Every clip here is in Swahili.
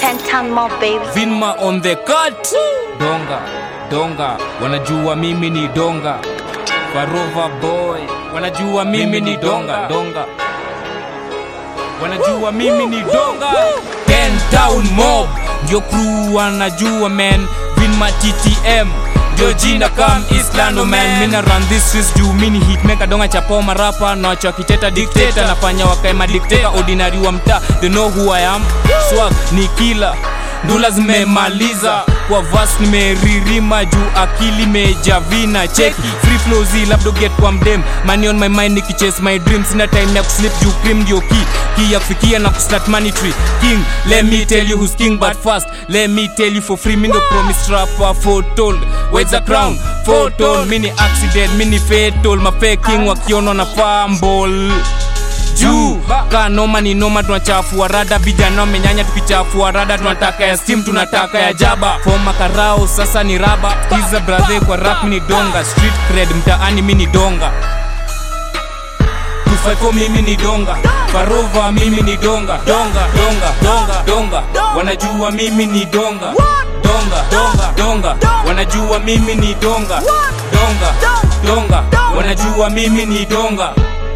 Ten more baby. Vinma on the cut. Donga, donga, wanajua mimi ni donga. Farova boy, wanajua mimi ni donga, donga. Wanajua mimi ni donga. Ten town mob, ndio crew wanajua man. Vinma TTM, ndio jina kam Islando man. Mina run this streets juu mini hitmaker donga chapo marapa na wacho kiteta dictator nafanya wakae madikteta ordinary wa mtaa they know who I am. Swag ni killer ndula zimemaliza kwa vas nimeririma juu akili mejavina cheki free flow zi labda get kwa mdem money on my mind nikichase my dream sina time ya kuslip juu cream ndio key key ya kufikia na kustart money tree king let me tell you who's king but fast let me tell you for free mi ndo promise rapper foretold where's the crown foretold mini accident mini fatal mafe king wakionwa na fumble juu ka noma ni noma tunachafua rada vijana wamenyanya tukichafua rada tunataka ya steam tunataka ya jaba foma karao sasa ni raba kiza brathe kwa rap ni donga street cred mtaani mi ni donga 254 mimi ni donga farova mimi ni donga donga donga donga donga wanajua mimi ni donga donga donga donga wanajua mimi ni donga donga donga wanajua mimi ni donga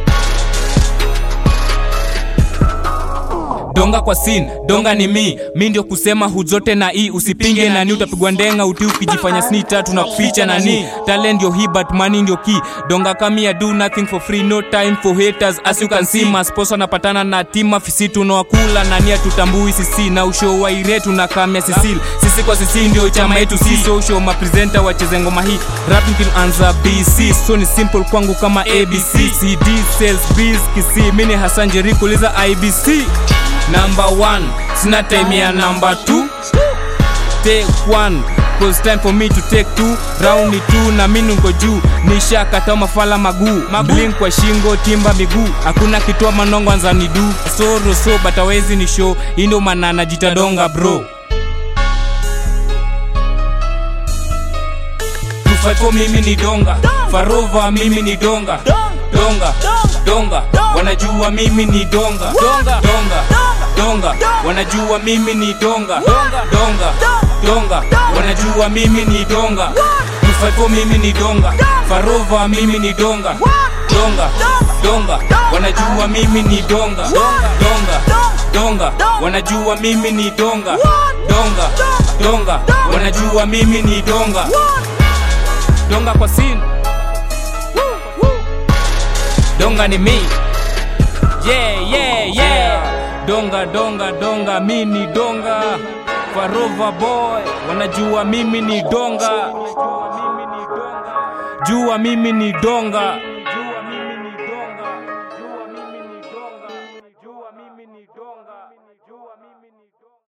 donga kwa sin donga ni mi mi ndio kusema huzote na i usipinge nani utapigwa ndenga uti ukijifanya sni tatu na kuficha nani talent ndio hii but money ndio key donga kami I do nothing for free no time for haters as you can see masposa napatana na tima fisi tunawakula nani atutambui sisi na usho wa ire tunakamia sisil sisi kwa sisi ndio chama yetu si social mapresenta wacheze ngoma hii rapping kilianza bc so ni simple kwangu kama abc cd sales biz kisi mini hasan jeriko liza ibc number one sina time ya number two take one cause time for me to take two round ni two na mimi niko juu nishakata mafala maguu blink kwa shingo timba miguu hakuna kitoa manongo anza ni du soro so but hawezi ni show hii ndio maana najitadonga bro 254 mimi ni donga farova mimi ni donga donga donga wanajua mimi ni donga donga donga donga wanajua mimi ni donga donga donga wanajua mimi ni donga 254 mimi ni donga farova mimi ni donga donga donga wanajua mimi ni donga donga donga wanajua mimi ni donga donga donga wanajua mimi ni donga donga kwa sin donga ni mi yeah yeah yeah donga donga donga mi ni donga farova boy wanajua mimi ni donga jua mimi ni donga